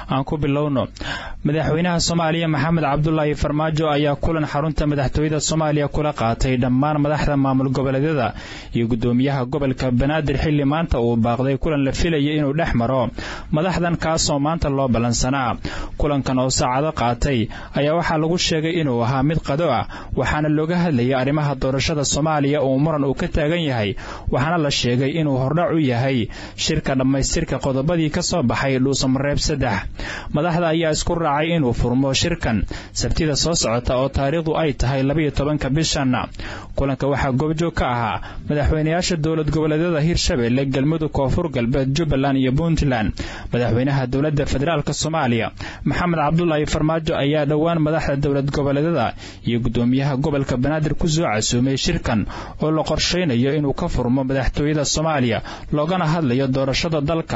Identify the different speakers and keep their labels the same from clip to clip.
Speaker 1: aan ku bilowno madaxweynaha soomaaliya maxamed cabdulaahi farmaajo ayaa kulan xarunta madaxtooyada soomaaliya kula qaatay dhammaan madaxda maamul goboleedyada iyo gudoomiyaha gobolka banaadir xilli maanta uu baaqday kulan la filayay inuu dhex maro madaxdan kaasoo maanta loo ballansanaa kulankan oo saacado qaatay ayaa waxaa lagu sheegay inuu ahaa mid qado ah waxaana looga hadlayay arrimaha doorashada soomaaliya uu muran uu ka taagan yahay waxaana la sheegay inuu hordhac u yahay shirka dhammaystirka qodobadii ka soo baxay dhuusamareeb saddex madaxda ayaa isku raacay inuu furmo shirkan sabtida soo socota oo taariikhdu ay tahay labayo tobanka bishan kulanka waxaa goobjoog ka ahaa madaxweynayaasha dowlad goboleedyada hirshabelle galmudug koonfur galbeed jubbaland iyo puntland madaxweynaha dowladda federaalk soomaaliya maxamed cabdulaahi farmaajo ayaa dhowaan madaxda dowlad goboleedyada iyo gudoomiyaha gobolka banaadir ku soo casuumay shirkan oo la qorshaynayo inuu ka furmo madaxtooyada soomaaliya loogana hadlayo doorashada dalka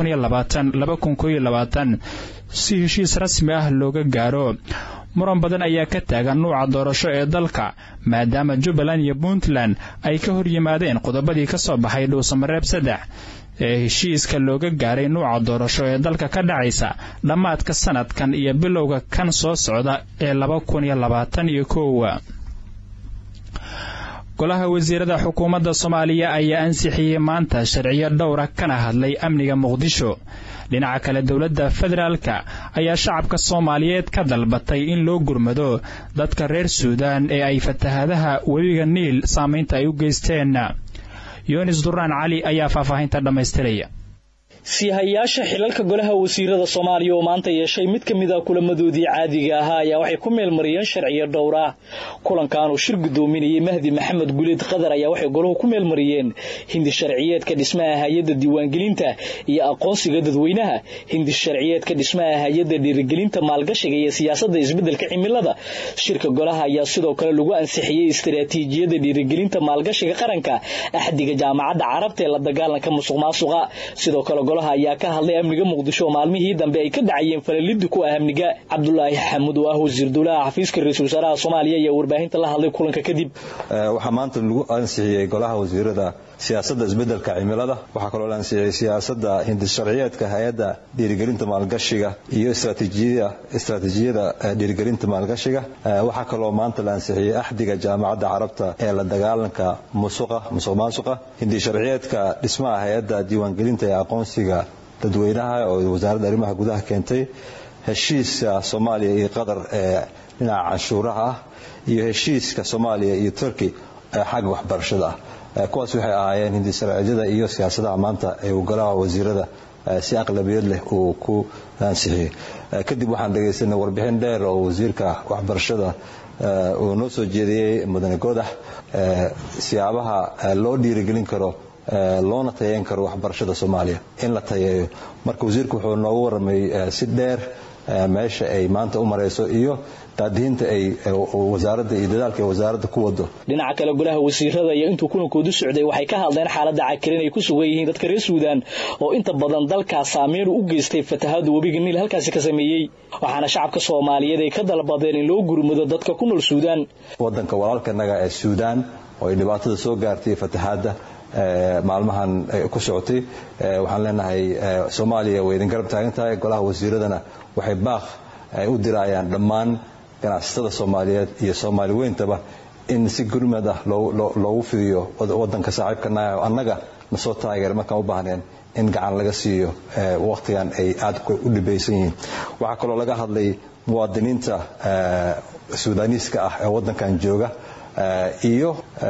Speaker 1: si heshiis rasmi ah looga gaaro muran badan ayaa ka taagan nuuca doorasho ee dalka maadaama jubbaland iyo puntland ay ka hor yimaadeen qodobadii ka soo baxay dhuusamareeb saddex ee heshiiska looga gaaray nuuca doorasho ee dalka ka dhacaysa dhammaadka sanadkan iyo bilowga kan soo socda ee laba kun iyo labaatan iyo kowa golaha wasiirada xukuumadda soomaaliya ayaa ansixiyey maanta sharciyo dhowra kana hadlay amniga muqdisho dhinaca kale dowladda federaalka ayaa shacabka soomaaliyeed ka dalbatay in loo gurmado dadka reer suudaan ee ay fatahaadaha webiga niil saamaynta ay u geysteen yunis duraan cali ayaa faahfaahinta dhammaystiraya
Speaker 2: siihayaasha xilalka golaha wasiirada soomaaliya oo maanta yeeshay mid ka mid a kulamadoodii caadiga ahaa ayaa waxay ku meelmariyeen sharciyo dhowra kulankan uu shir gudoominayay mahdi maxamed guleed qadar ayaa waxay golahu ku meelmariyeen hindi sharciyeedka dhismaha hay-adda diiwaangelinta iyo aqoonsiga dadweynaha hindi sharciyeedka dhismaha hay-adda dhiirigelinta maalgashiga iyo siyaasadda isbeddelka cimilada shirka golaha ayaa sidoo kale lagu ansixiyey istaraatiijiyada dhiirigelinta maalgashiga qaranka axdiga jaamacadda carabta ee la dagaalanka musuq maasuqa sidoo kale golaha ayaa ka hadlay amniga muqdisho oo maalmihii dambe ay ka dhacayeen falalidi ku ah amniga cabdulaahi xamuud oo ah wasiir dowlaha xafiiska ra-iisul wasaaraha soomaaliya ayaa warbaahinta la hadlay kulanka kadib
Speaker 3: waxaa maanta lagu ansixiyey golaha wasiirada siyaasadda isbeddelka cimilada waxaa kaloo la ansixiyey siyaasadda hindisharciyeedka hay-adda dhiirigelinta maalgashiga iyo istraatiijiyada dhiirigelinta maalgashiga waxaa kaloo maanta la ansixiyey axdiga jaamacadda carabta ee la dagaalanka musuqa musuq maasuqa hindisharciyeedka dhismaha hay-adda diiwaangelinta ee aqoonsiga dadweynaha oo wasaaradda arrimaha gudaha keentay heshiiska soomaaliya iyo qatar ee dhinaca canshuuraha ah iyo heshiiska soomaaliya iyo turkey ee xagga waxbarashada ah kuwaas waxay ahaayeen hindisharciyada iyo siyaasadaha maanta ee uu golaha wasiirada si aqlabiyad leh uu ku ansixiyey kadib waxaan dhegaysanay warbixin dheer oo wasiirka waxbarashada uu noo soo jeediyey mudane godax siyaabaha loo dhiirigelin karo loona tayeyn karo waxbarashada soomaaliya in la tayeeyo marka wasiirku wuxuu noogu warramay si dheer meesha ay maanta u marayso iyo daadihinta ay wasaaradda iyo dadaalka ay wasaaradda ku wado
Speaker 2: dhinaca kale golaha wasiirada iyo intuu kulankoodu socday waxay ka hadleen xaaladda cakirin ay ku sugan yihiin dadka reer suudaan oo inta badan dalkaas saameyn u geystay fatahaada webiga niil halkaasi ka sameeyey waxaana shacabka soomaaliyeed ay ka dalbadeen in loo gurmado dadka ku nool suudaan
Speaker 3: wadanka walaalkanaga ee suudaan oo ay dhibaatada soo gaartay fatahaadda maalmahan ku socotay waxaan leenahay soomaaliya way idin garab taagan tahay golaha wasiiradana waxay baaq u dirayaan dhammaan ganacsatada soomaaliyeed iyo soomaali weyntaba in si gurmad ah loogu fidiyo wadanka saaxiibkanaah oo annaga na soo taageer markaan u baahneen in gacan laga siiyo wakhtigan ay aad u dhibaysan yihiin waxaa kaloo laga hadlay muwaadiniinta suudaniiska ah ee wadankan jooga iyo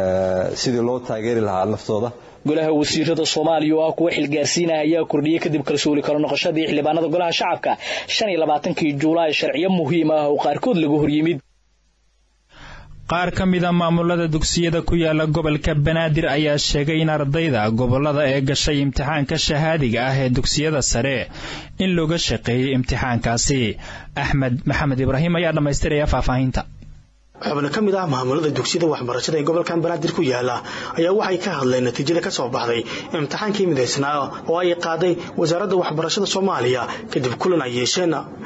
Speaker 3: sidii loo taageeri lahaa naftooda
Speaker 2: golaha wasiirada soomaaliya oo ah kuwa xilgaarsiinah ayaa kordhiyey kadib kalsooli kala noqoshadii xildhibaanada golaha shacabka shan iyo labaatankii juulaay sharciyo muhiim ah oo qaarkood laga horyimid
Speaker 1: qaar ka mida maamulada dugsiyada ku yaala gobolka banaadir ayaa sheegay in ardayda gobolada ee gashay imtixaanka shahaadiga ah ee dugsiyada sare in looga shaqeeyey imtixaankaasi axmed maxamed ibraahim ayaa dhammaystiraya faahfaahinta
Speaker 4: xubno ka mid ah maamulada dugsiyada waxbarashada ee gobolkan banaadir ku yaala ayaa waxay ka hadleen natiijada ka soo baxday imtixaankii midaysnaa oo ay qaaday wasaaradda waxbarashada soomaaliya kadib kulan ay yeesheen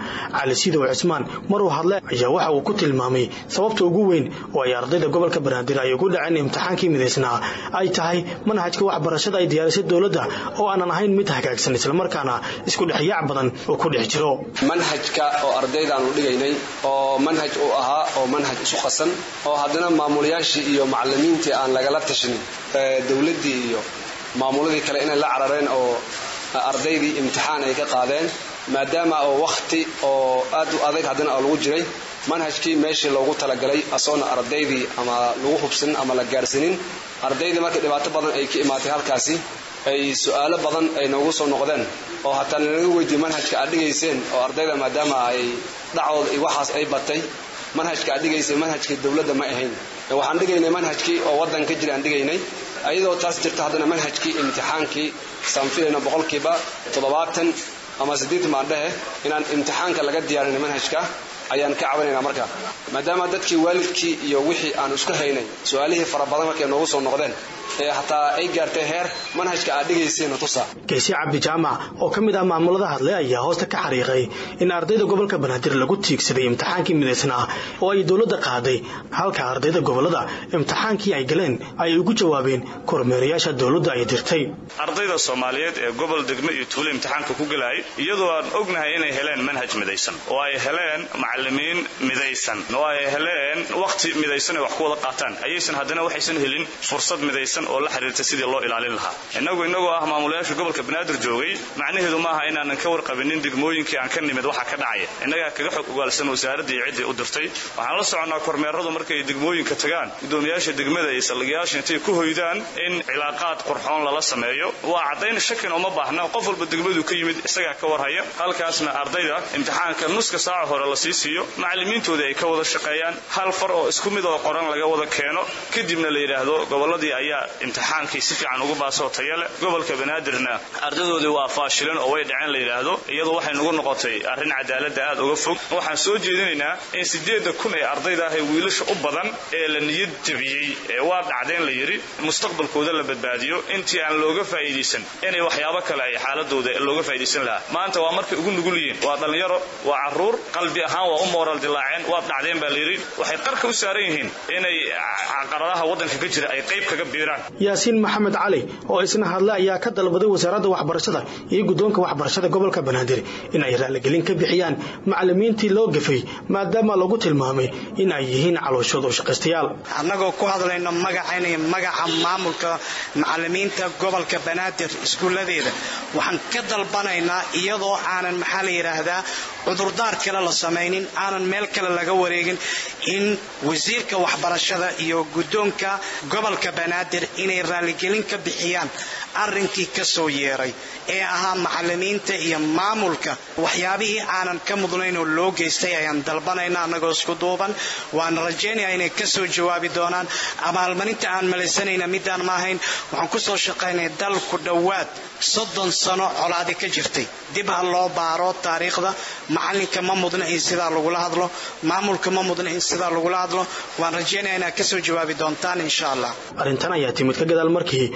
Speaker 4: cali sidow cismaan maruu hadle ayaa waxa uu ku tilmaamay sababta ugu weyn oo ay ardayda gobolka banaadir ay ugu dhaceen imtixaankii midaysnaa ay tahay manhajka waxbarashada ay diyaarisay dowladda oo aanan ahayn mid hagaagsan islamarkaana isku dhexyaac badan uu ku dhex jiro
Speaker 5: manhajka oo ardaydaanu dhigaynay oo manhaj uu ahaa oo manhaj isu qasan oo haddana maamulayaashii iyo macallimiintii aan lagala tashanin dowladdii iyo maamuladii kale inay la carareen oo ardaydii imtixaan ay ka qaadeen maadaama oo wakhti oo aad u adag haddana oo lagu jiray manhajkii meeshii loogu talagalay asoona ardaydii ama lagu hubsanin ama la gaarsanin ardaydii markii dhibaato badan ay ka imaatay halkaasi ay su-aalo badan ay noogu soo noqdeen oo hataa nalaga weydiiyey manhajka aad dhigayseen oo ardayda maadaama ay dhacooda iyo waxaas ay batay manhajka aad dhigayseen manhajkii dowladda ma ahayn waxaan dhigaynay manhajkii oo waddan ka jira aan dhigaynay ayadoo taas jirta haddana manhajkii imtixaankii saan filayno boqolkiiba toddobaatan ama siddeetan baan dhehe inaan imtixaanka laga diyaarinay manhajka ayaan ka cabanaynaa marka maadaama dadkii waalidkii iyo wixii aan isku haynay su-aalihii fara badan markay noogu soo noqdeen ee hataa ay gaartay heer manhajka aad dhigayseen tusa
Speaker 4: geesi cabdi jaamac oo ka mid ah maamulada hadlay ayaa hoosta ka xariiqay in ardayda gobolka banaadir lagu tiigsaday imtixaankii midaysnaa oo ay dowladda qaaday halka ardayda gobolada imtixaankii ay galeen ay ugu jawaabeen kormeerayaasha dowladda ay dirtay
Speaker 6: ardayda soomaaliyeed ee gobol degme iyo tuulo imtixaanka ku gelaayay iyadoo aan ognahay inay heleen manhaj midaysan oo ay heleen macallimiin midaysan oo ay heleen wakhti midaysan ay wax ku wada qaataan ayaysan haddana waxaysan helin fursad midaysan oo la xiriirta sidii loo ilaalin lahaa innagu innagoo ah maamulayaasha gobolka banaadir joogay macnaheedu maaha inaanan ka warqabinin degmooyinkii aan ka nimid waxa ka dhacaya innagaa kaga xog ogaalsan wasaaradda iyo ciddii u dirtay waxaan la soconnaa kormeeradu markay degmooyinka tagaan gudoomiyaasha degmada iyo saldhigayaasha intay ku hoydaan in cilaaqaad qurxoon lala sameeyo waa caddayn shakin uma baahna qof walba degmadu ka yimid isagaa ka warhaya halkaasna ardayda imtixaanka nuska saaca hore la sii siiyo macallimiintoodii ay ka wada shaqeeyaan hal far oo isku mid oo qoran laga wada keeno kadibna la yidhaahdo gobolladii ayaa imtixaankii si fiican ugu baasoo taya leh gobolka banaadirna ardadoodii waa faashilan oo way dhaceen la yidhaahdo iyadu waxay nagu noqotay arrin cadaaladda aad uga fog waxaan soo jeedinaynaa in siddeedda kun ee ardayda ah ee wiilasha u badan ee la niyad jabiyey ee waa dhacdeen la yidhi mustaqbalkooda la badbaadiyo intii aan looga faa'iidaysan inay waxyaabo kale ay xaaladooda looga faa'iidaysan lahaa maanta waa markay ugu nugul yihiin waa dhallinyaro waa carruur qalbi ahaan waa u mooral dilaaceen waad dhacdeen baa la yidhi waxay qarka u saaran yihiin inay caqaradaha waddanka ka jira ay qayb kaga biiraan
Speaker 4: yaasiin maxamed cali oo isna hadle ayaa ka dalbaday wasaaradda waxbarashada iyo guddoonka waxbarashada gobolka banaadir in ay raaligelin ka bixiyaan macallimiintii loo gafay maadaama lagu tilmaamay in ay yihiin calooshooda u shaqaystayaal
Speaker 7: annagoo ku hadlayno magacayna iyo magaca maamulka macallimiinta gobolka banaadir iskuulladeeda waxaan ka dalbanaynaa iyadoo aanan maxaa la yidhaahdaa cudurdaar kale la samaynin aanan meel kale laga wareegin in wasiirka waxbarashada iyo guddoonka gobolka banaadir inay raaligelin ka bixiyaan arrinkii ka soo yeeray ee ahaa macallimiinta iyo maamulka waxyaabihii aanan ka mudnayn oo loo geystay ayaan dalbanayna annagoo isku duuban waan rajaynaya inay ka soo jawaabi doonaan abaalmarinta aan malaysanayna midaan ma ahayn waxaan ku soo shaqaynay dal ku dhowaad soddon sano colaadi ka jirtay dib ha loo baaro taariikhda macallinka ma mudna in sidaa lagula hadlo maamulka ma mudna in sidaa lagula hadlo waan rajaynaya inaad ka soo jawaabi doontaan insha allah
Speaker 4: arrintan ayaa timid ka gadaal markii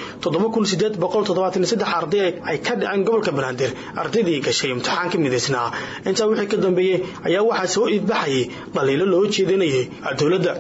Speaker 4: arday ay ka dhaceen gobolka banaadir ardaydii gashay imtixaanka midaysnaa intaa wixii ka dambeeyey ayaa waxaa soo iibbaxayay dhaliilo loo jeedinayay dowladda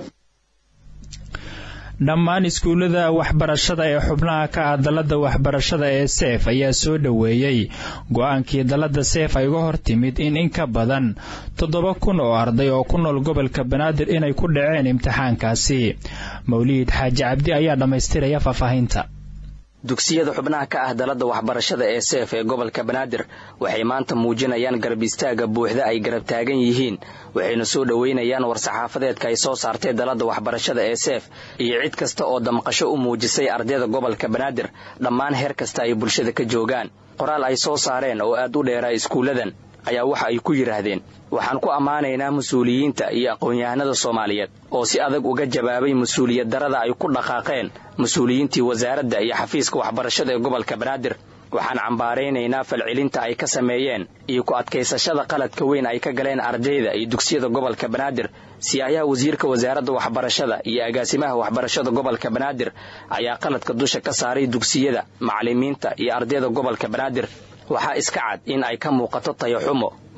Speaker 1: dhammaan iskuullada waxbarashada ee xubnaha ka ah dalladda waxbarashada ee seef ayaa soo dhoweeyey go-aankii dalladda seef ay uga hor timid in in ka badan toddoba kun oo arday oo ku nool gobolka banaadir inay ku dhaceen imtixaankaasi mawliid xaaji cabdi ayaa dhammaystiraya faahfaahinta
Speaker 8: dugsiyada xubnaha ka ah dalladda waxbarashada ee seef ee gobolka banaadir waxay maanta muujinayaan garab istaaga buuxda ay garab taagan yihiin waxayna soo dhoweynayaan war-saxaafadeedka ay soo saartay dalladda waxbarashada ee seef iyo cid kasta oo damqasho u muujisay ardayda gobolka banaadir dhammaan heer kasta ay bulshada ka joogaan qoraal ay soo saareen oo aad u dheeraa iskuulladan ayaa waxa ay ku yidhaahdeen waxaan ku ammaanaynaa mas-uuliyiinta iyo aqoon-yahanada soomaaliyeed oo si adag uga jawaabay mas-uuliyad darada ay ku dhaqaaqeen mas-uuliyiintii wasaaradda iyo xafiiska waxbarashada ee gobolka banaadir waxaan cambaaraynaynaa falcelinta ay ka sameeyeen iyo ku adkaysashada qaladka weyn ay ka galeen ardayda iyo dugsiyada gobolka banaadir siyaayaha wasiirka wasaaradda waxbarashada iyo agaasimaha waxbarashada gobolka banaadir ayaa qaladka dusha ka saaray dugsiyada macallimiinta iyo ardayda gobolka banaadir waxaa iska cad in ay ka muuqato tayaxumo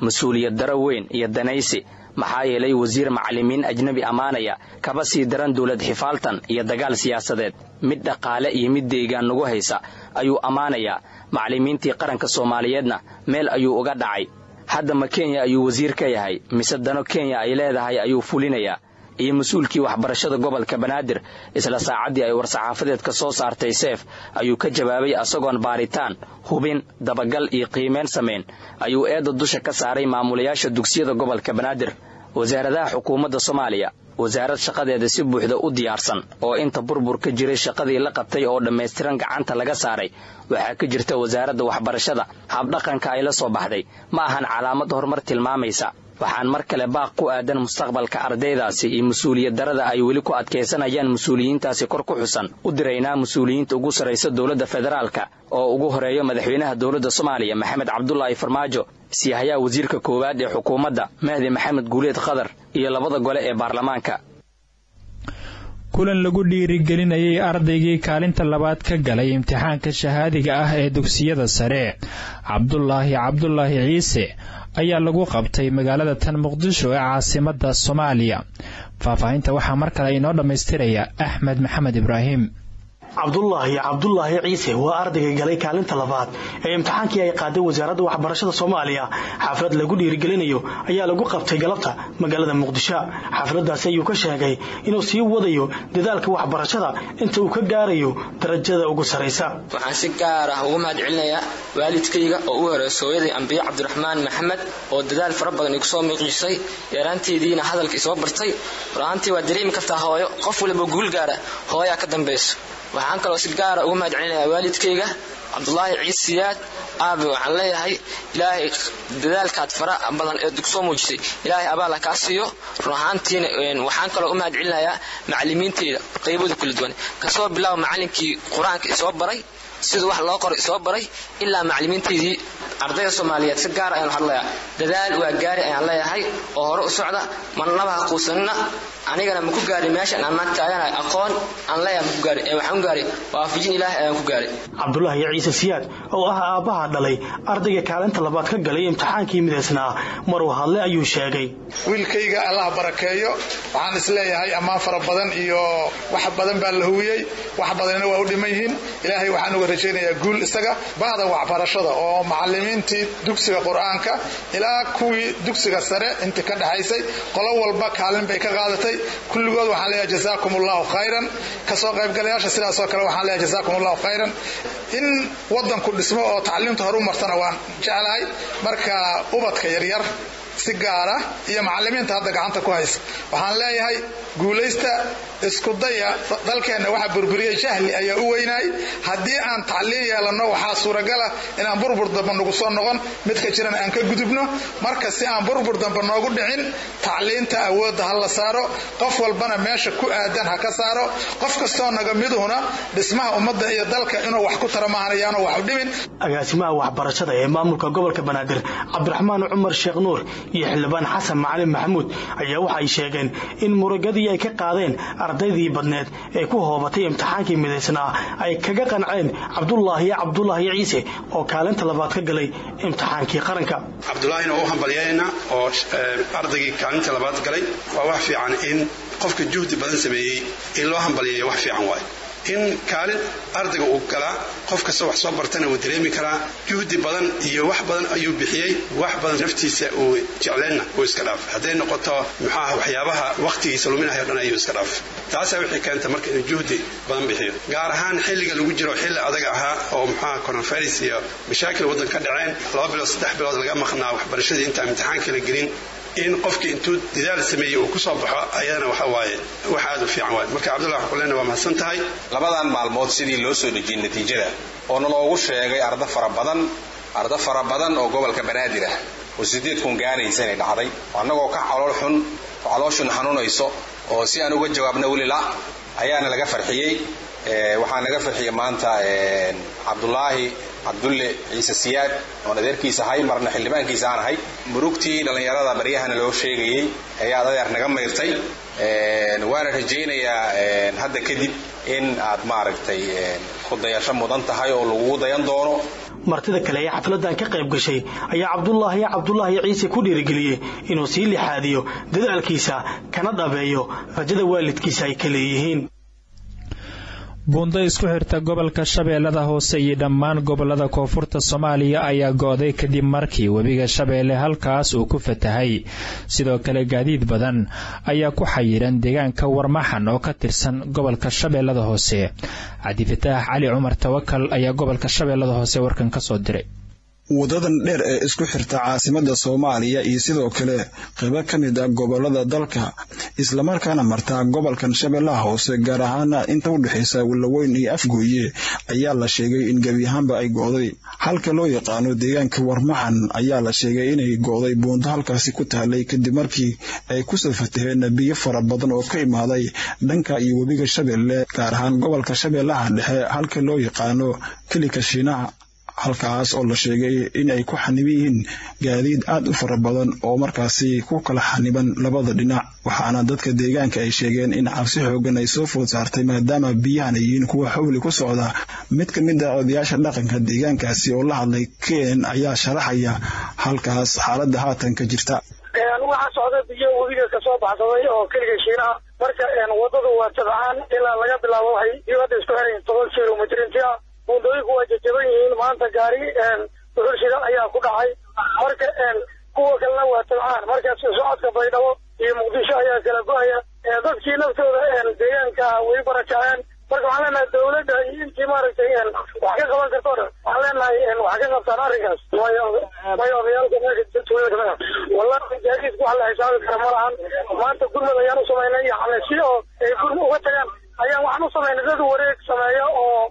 Speaker 8: mas-uuliyad daro weyn iyo danaysi maxaa yeelay wasiir macallimiin ajnebi ammaanaya kaba sii daran dowlad xifaaltan iyo dagaal siyaasadeed mid dhaqaale iyo mid deegaan nagu haysa ayuu ammaanayaa macallimiintii qaranka soomaaliyeedna meel ayuu uga dhacay hadda ma kenya ayuu wasiir ka yahay mise dano kenya ay leedahay ayuu fulinayaa iyo mas-uulkii waxbarashada gobolka banaadir isla saacaddii ay war-saxaafadeed ka soo saartay seef ayuu ka jawaabay asagoon baaritaan hubin dabagal iyo qiimeyn samayn ayuu eedda dusha ka saaray maamulayaasha dugsiyada gobolka banaadir wasaaradaha xukuumadda soomaaliya wasaarad shaqadeeda si buuxda u diyaarsan oo inta burbur ka jiray shaqadii la qabtay oo dhammaystiran gacanta laga saaray waxaa ka jirta wasaaradda waxbarashada habdhaqanka ay la soo baxday ma ahan calaamad horumar tilmaamaysa waxaan mar kale baaq ku aadan mustaqbalka ardaydaasi iyo mas-uuliyad darada ay weli ku adkaysanayaan mas-uuliyiintaasi kor ku xusan u diraynaa mas-uuliyiinta ugu sarraysa dowladda federaalka oo ugu horeeyo madaxweynaha dowladda soomaaliya maxamed cabdulaahi farmaajo siihayaha wasiirka koowaad ee xukuumadda mahdi maxamed guuleed khadar iyo labada gole ee baarlamaanka
Speaker 1: kulan lagu dhiirigelinayay ardaygii kaalinta labaad ka galay imtixaanka shahaadiga ah ee dugsiyada sare cabdulaahi cabdulaahi ciise ayaa lagu qabtay magaalada tan muqdisho ee caasimadda soomaaliya faahfaahinta waxaa mar kale inoo dhammaystiraya axmed maxamed ibraahim
Speaker 4: cabdulaahi cabdulaahi ciise waa ardayga galay kaalinta labaad ee imtixaankii ay qaaday wasaaradda waxbarashada soomaaliya xaflad lagu dhiirigelinayo ayaa lagu qabtay galabta magaalada muqdisho xafladaasi ayuu ka sheegay inuu sii wadayo dadaalka waxbarashada inta uu ka gaarayo darajada ugu saraysa
Speaker 9: waxaan si gaar ah ugu mahad celinayaa waalidkayga oo u horeeso hooyaday ambiye cabdiraxmaan maxamed oo dadaal fara badan igu soo miiqiisay yaraanteediina hadalka isoo bartay ra'aantii waa dareemi kartaa hooyo qof waliba guul gaara hooyaa ka dambayso waxaan kaloo si gaara ugu mahad celinayaa waalidkayga cabdulaahi ciis siyaad aabe waxaan leeyahay ilaahay dadaalkaad fara badan ee dugsoo muujisay ilaahay abaal ha kaa siiyo run ahaantiina waxaan kaloo u mahad celinayaa macallimiintayda qaybada kala duwan kasoo bilaaba macallinkii qur-aanka isoo baray siduu wax loo qoro isoo baray ilaa macallimiintaydii ardayda soomaaliyeed si gaar ayaan hadlayaa dadaal waa gaari ayaan leeyahay oo hore u socda marnaba ha quusanina anigana maku gaari meeshan aan naag taaganahay aqoon aan leeyahay maku gaari ee waxaan ku gaari waafajin ilaahay ayaan ku gaari
Speaker 4: cabdulaahi ciise siyaad oo ah aabbaha dhalay ardayga kaalinta labaad ka galay imtixaankii midaysnaa maruu hadle ayuu sheegay
Speaker 10: wiilkayga allah barakeeyo waxaan isleeyahay ammaan fara badan iyo wax badan baa la huwiyey wax badanina waa u dhiman yihiin ilaahay waxaan uga rajaynayaa guul isaga bahda waxbarashada oo macallimiintii dugsiga qur-aanka ilaa kuwii dugsiga sare intii ka dhaxaysay qolo walba kaalin bay ka qaadatay kulligood waxaan leeyahay jazaakum allahu khayran kasoo qaybgalayaasha sidaasoo kale waxaan leeyahay jazaakum allahu khayran in wadanku dhismo oo tacliimta horu martana waan jeclahay marka ubadka yaryar si gaara iyo macallimiinta hadda gacanta ku haysa waxaan leeyahay guulaysta isku daya dalkeenna waxa burburiyey jahli ayaa u weynaay haddii aan tacliin yeelanno waxaa suuragala inaan burbur damba nagu soo noqon midka jiran aan ka gudubno marka si aan burbur damba noogu dhicin tacliinta awoodda ha la saaro qof walbana meesha ku aadan ha ka saaro qof kastoo naga miduhuna dhismaha ummadda iyo dalka inuu wax ku tara maahanayaanu wax u dhimin
Speaker 4: agaasimaha waxbarashada ee maamulka gobolka banaadir cabdiraxmaan cumar sheekh nuur iyo xildhibaan xasan macalin maxamuud ayaa waxay sheegeen in murugadii ay ka qaadeen ardaydii badneed ee ku hoobatay imtixaankii midaysnaa ay kaga qanceen cabdulaahi cabdulaahi ciise oo kaalinta labaad ka galay imtixaankii qaranka
Speaker 11: cabdulaahina u hambalyaynaa oo ardaygii kaalinta labaad galay waa wax fiican in qofka juhdi badan sameeyey in loo hambalyeeyo wax fiican waayo in kaalin ardayga uu galaa qof kasta wax soo bartana wuu dareemi karaa juhdi badan iyo wax badan ayuu bixiyey wax badan naftiisa uu jecleenna uu iska dhaaf hadday noqoto muxuaha waxyaabaha wakhtigiisa luminahayo dhan ayuu iska dhaaf taasaa wixii keenta marka inuu juhdi badan bixiyo gaar ahaan xilliga lagu jiro xilli adag ahaa oo muxuaha coronavirus iyo mashaakil waddan ka dhaceen laba bilood saddex bilood laga maqnaa waxbarashadii intaan imtixaankii la gelin in qofkii intuu dadaal sameeyey uu ku soo baxo ayadana waxa waaye wax aad u fiican waaye marka cabdullah xuleena waa mahadsan tahay
Speaker 12: labadan maalmood sidii loo soo dejiyey natiijada oo naloogu sheegay arda fara badan arda fara badan oo gobolka banaadir ah oo sideed kun gaaraysa inay dhacday annagoo ka calool xun oo calooshun xanuunayso oo si aan uga jawaabna weli la ayaana laga farxiyey waxaa naga farxiyey maanta cabdulaahi cabdulle ciise siyaad oon adeerkiisa ahay marna xildhibaankiisa aan ahay murugtii dhallinyarada baryahana loo sheegayey ayaad adeer naga mayrtay waana rajaynayaa hadda kadib in aad maaragtay ku dayasho mudan tahay oo lagugu dayan doono
Speaker 4: martida kale ee xafladan ka qayb gashay ayaa cabdulaahi cabdulaahi ciise ku dhiirigeliyey inuu sii lixaadiyo dadaalkiisa kana dhabeeyo rajada waalidkiisa ay ka leeyihiin
Speaker 1: buundo isku xirta gobolka shabeellada hoose iyo dhammaan gobolada koonfurta soomaaliya ayaa go-day kadib markii webiga shabeelle halkaas uu ku fatahay sidoo kale gaadiid badan ayaa ku xayiran deegaanka warmaxan oo ka tirsan gobolka shabeellada hoose cabdifataax cali cumar tawakal ayaa gobolka shabeellada hoose warkan ka soo diray
Speaker 13: wadadan dheer ee isku xirta caasimada soomaaliya iyo sidoo kale qaybo ka mid ah gobolada dalka islamarkaana martaa gobolkan shabeellaha hoose gaar ahaana inta u dhexaysa wallaweyn iyo afgooye ayaa la sheegay in gebi ahaanba ay go'day halka loo yaqaano deegaanka warmaxan ayaa la sheegay inay go'day buundo halkaasi ku tahlay kadib markii ay kusoo fataheen biyo fara badan oo ka imaaday dhanka iyo webiga shabeelle gaar ahaan gobolka shabeellaha dhexe halka loo yaqaano kelika shiinaha halkaas oo la sheegay in ay ku xaniban yihiin gaadiid aad u fara badan oo markaasi ku kala xaniban labada dhinac waxaana dadka deegaanka ay sheegeen in cabsi xoogan ay soo food saartay maadaama biyahan ay yihiin kuwa xowli ku socda mid ka mid ah odayaasha dhaqanka deegaankaasi oo la hadlay ken ayaa sharaxaya halkaas xaaladda haatan ka jirta
Speaker 14: waxaa socda biyo webiga kasoo baxsaday oo keliga shiinaha marka wadadu waa tabcaan ilaa laga bilaabo waxay dibadda isku xirayin toban kilomitr inti ah buundooyinku waa jajaban yihiin maanta gaari duxulshida ayaa ku dhacay marka kuwa kalena waa tabcaan marka socodka baydhabo iyo muqdisho ayaa kala go-aya dadkii naftooda deegaanka way barakaceen marka waxaan leenahay dawladda iyo intii maaragtay wax ka qaban karto dhan waxaan leenahay wax ka qabtaan arrinkaas may odayaalka meesha tuulada kamid ah wallahi gaadiidku wax la xisaabi kara ma lahan maanta gurmad ayaan u samaynay yani si oo ay gurma uga tagaan ayaan waxaan u samaynay dad wareeg sameeya oo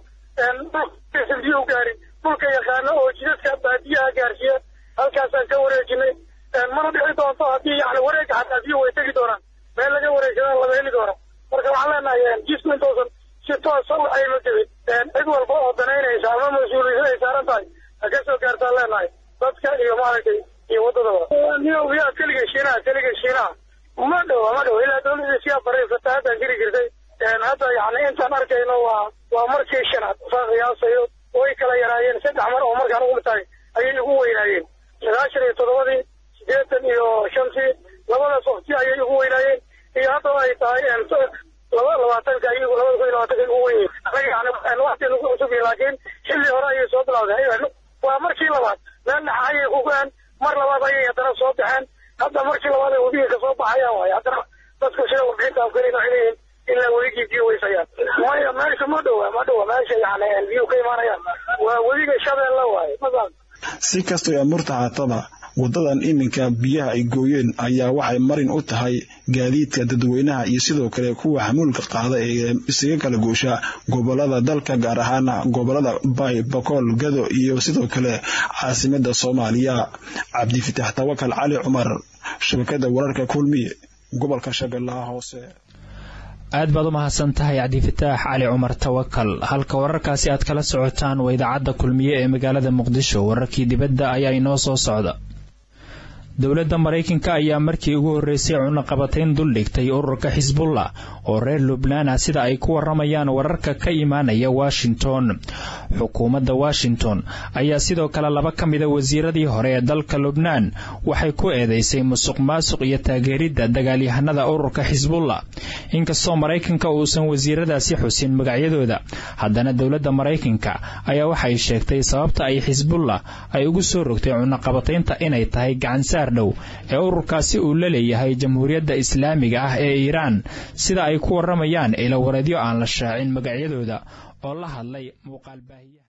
Speaker 14: biyo gaari dhulka yaqaano oo jidadka baadiyaha gaarsiiya halkaasaan ka wareejinay mana dhici doonto haddii yani wareega xataa biyo way tegi doonaan meel laga wareegsadaan lama heli doono marka waxaan leenahay jisku intoosan si toosa u ayma jebin cid walba oo danaynaysa ama mas-uuliyad ay saaran tahay ha ka soo gaartaan leenahay dadka iyo maaragtay iyo waddadaba niyobiyaa keliga shiinaha keliga shiinaha ma dhowa ma dhowa ilaa dawladda siyaa baray fatahaadaan jiri jirtay hadda yani intaan arkayno waa waa markii shanaad saan qiyaasayo way kala yaraayeen saddex mar oo markaan ugu tahay ayay ugu weynaayeen sagaashan iyo toddobadii sideetan iyo shantii labadaas waqti ayay ugu weynaayeen iyo haddaba ay tahay laba labaatanka iyagu labada kun iyo labaatanka ugu weyn anaga yani waqti nagu cusub laakiin xilli hore ayay soo bilawday waa markii labaad meel dhexa ayay ku go-een mar labaad ayay haddana soo baxeen hadda markii labaad ay webiga kasoo baxayaan waaye haddana dadka sida warbixinta afgarina waxay leeyihin ilaa weligii biyo weysayaan maya meesha ma dhowa ma dhowa meesha yani biyo ka imaanayaan waa weliga shabeelle waaye masan
Speaker 13: si kastoo amurta haataba wadadan iminka biyaha ay gooyeen ayaa waxay marin u tahay gaadiidka dadweynaha iyo sidoo kale kuwa xamuulka qaada ee isaga kala goosha gobolada dalka gaar ahaana gobolada bay bakool gado iyo sidoo kale caasimada soomaaliya cabdifitaax tawakal cali cumar shabakada wararka kulmiye gobolka shabeellaha hoose
Speaker 1: aad baad u mahadsan tahay cabdifataax cali cumar tawakal halka wararkaasi aad kala socotaan waa idaacadda kulmiye ee magaalada muqdisho wararkii dibadda ayaa inoo soo socda dowladda maraykanka ayaa markii ugu horreysay cunaqabatayn duldhigtay ururka xisbullah oo reer lubnaan ah sida ay ku waramayaan wararka ka imaanaya washington xukuumadda washington ayaa sidoo kale laba ka mida wasiiradii hore ee dalka lubnaan waxay ku eedeysay musuq maasuq iyo taageeridda dagaalyahanada ururka xisbullah inkastoo maraykanka uusan wasiiradaasi xusin magacyadooda haddana dowladda maraykanka ayaa waxay sheegtay sababta ay xisbullah ay ugu soo rogtay cunaqabataynta inay tahay gacansaar dhow ee ururkaasi uu la leeyahay jamhuuriyadda islaamiga ah ee iiraan sida ay ku waramayaan ilawareedyo aan la shaacin magacyadooda oo la hadlay muuqaalbaahiyaha